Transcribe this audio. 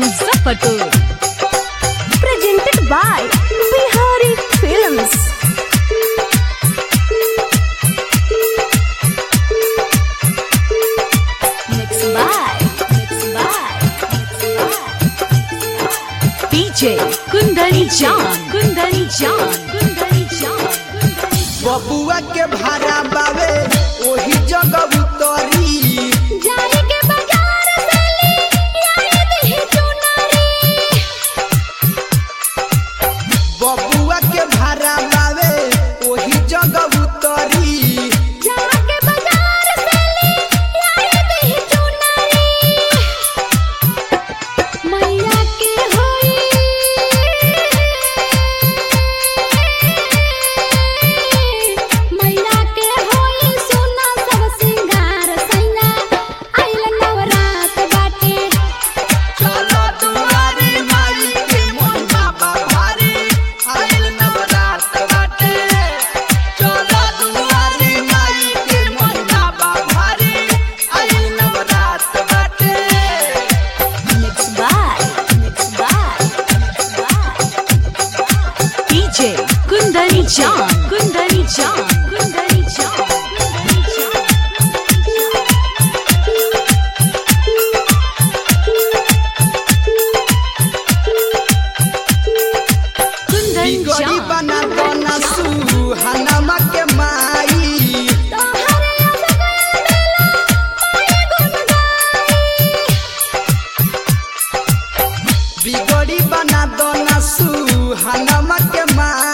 Muzaffarpur. presented by Bihari Films. Mixed by, mixed by, mixed by. DJ Kundari Jan, Kundari Jan, Kundari Jan, Kundari Jan. बबुआ के भाड़ा बावे ओही जगह उतरी जाई के बाजार से ली आई दही चुनरी बबुआ के भाड़ा बावे ओही जगह उतरी जाके बाजार से ली आई दही चुनरी मैया के होई मैया के होई सोना सब सिंगार सैया आइल नवरात बाटे चलो दुआरी माई के मोन बाबा भारी आइल नवरात बाटे चलो दुआरी माई के मोन बाबा भारी आइल नवरात बाटे Mixed by, mixed by, mixed by. DJ Kundari Jan, Kundari Jan, Kundari Jan, Kundari Jan. Kundari बिगड़ी Jan, बना Kundari बना Jan. सुहानमा के माई तोहरे याद गइल बेला माई गुन गाई बिगड़ी बना दना सुहानमा के माई